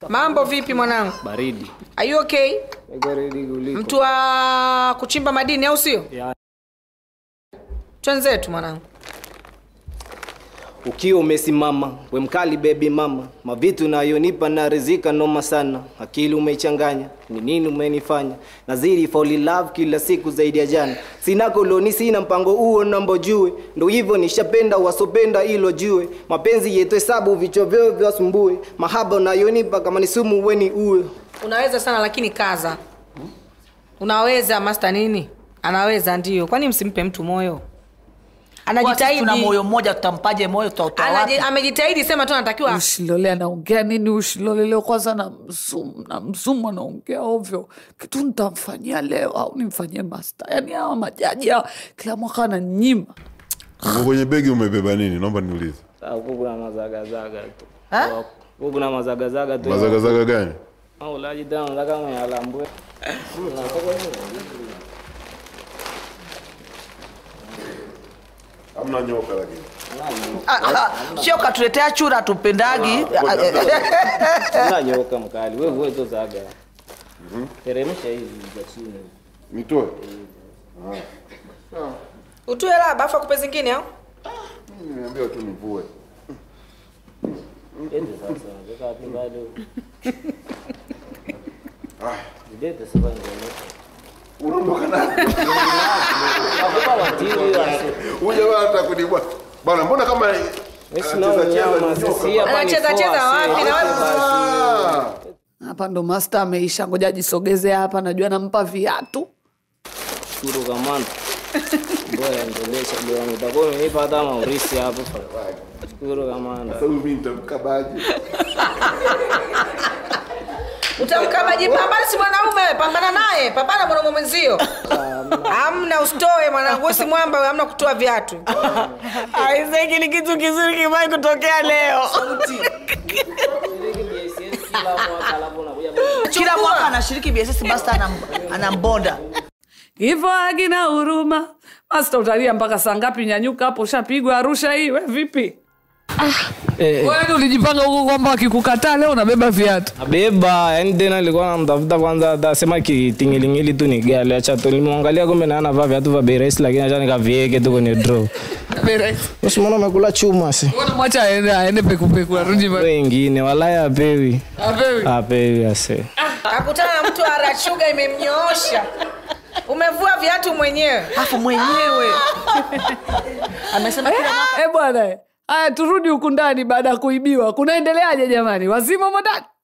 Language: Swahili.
mambo vipi mwanangu baridi Are you okay baridi kuliko mtu wa kuchimba madini au sio Ya. twenzetu mwanangu ukiwa umesimama we mkali bebi mama mavitu nayonipa na rizika noma sana akili umeichanganya ni nini umenifanya nazidi fall in love kila siku zaidi ya jana sina koloni sina mpango huo nambo jue ndo hivyo nishapenda wasopenda ilo jue mapenzi yetu hesabu vichwa vyao vyasumbue mahaba unayonipa kama ni sumu weni uwe unaweza sana lakini kaza unaweza master nini anaweza ndio kwani msimpe mtu moyo Kwa sisi tuna anajitahidi moyo mmoja tutampaje moyo tutautoa wapi Anaji- amejitahidi sema tu anatakiwa ushilole anaongea nini ushilole leo kwanza na msumu na msumu anaongea ovyo kitu nitamfanyia leo au nimfanyie masta yaani hawa majaji hawa kila mwaka ananyima Uko kwenye begi umebeba nini naomba niulize huku kuna mazagazaga tu Ha? huku kuna mazagazaga tu mazagazaga gani ulaji tena nataka mayalambwe amna nyoka lakini Ah, ah, sio katuletea chura tupendagi unanyoka mkali wewe wewe zaga teremsha hizi za chini nitoe utue laba afu akupe zingine au niambiwa tu nivue Ende sasa weka wapi bado Nidete sasa ndio unaondoka naye Hakupa watili wasi. huyu jamaa hata kunibwa bana mbona kama Mimi sina unyama sisi hapa ni Anacheza cheza force, wapi na acha wewe- basi. hapa ndo masta ameisha ngoja ajisogeze hapa najua nampa viatu Shukuru kamanda. Bora endelesha bwana utakuwa umenipa hata maurisi hapo. Shukuru kamanda. sasa mimi nitamkabaje utamkabaji pambana si mwanaume pambana naye pambana mwanaume mwenzio amna usitoe mwanangu si mwamba we, amna kutoa viatu aiseki ni kitu kizuri kimai kutokea leo kila mwaka anashiriki bss basta anam- anambonda hivyo agina huruma masta utalia mpaka saa ngapi nyanyuka hapo ushapigwa arusha hii we vipi wewe ulijipanga huko kwamba akikukataa leo unabeba viatu Abeba, yani tena nilikuwa namtafuta kwanza atasema kitingilingili tu ni gari acha tu nilimwangalia kumbe na anavaa viatu vya bei rahisi lakini acha nikavieke tu kwenye draw. Usimwona umekula chuma si. mwacha aende aende pekupeku arudi ma- Wengine walaya apewi. apewi Apewi ase. akutana na mtu arachuga imemnyoosha umevua viatu mwenyewe afu mwenyewe amesema kila mwaka Eh bwana, eh. haya turudi huku ndani baada ya kuibiwa. Kunaendeleaje jamani? Wazima humo ndani?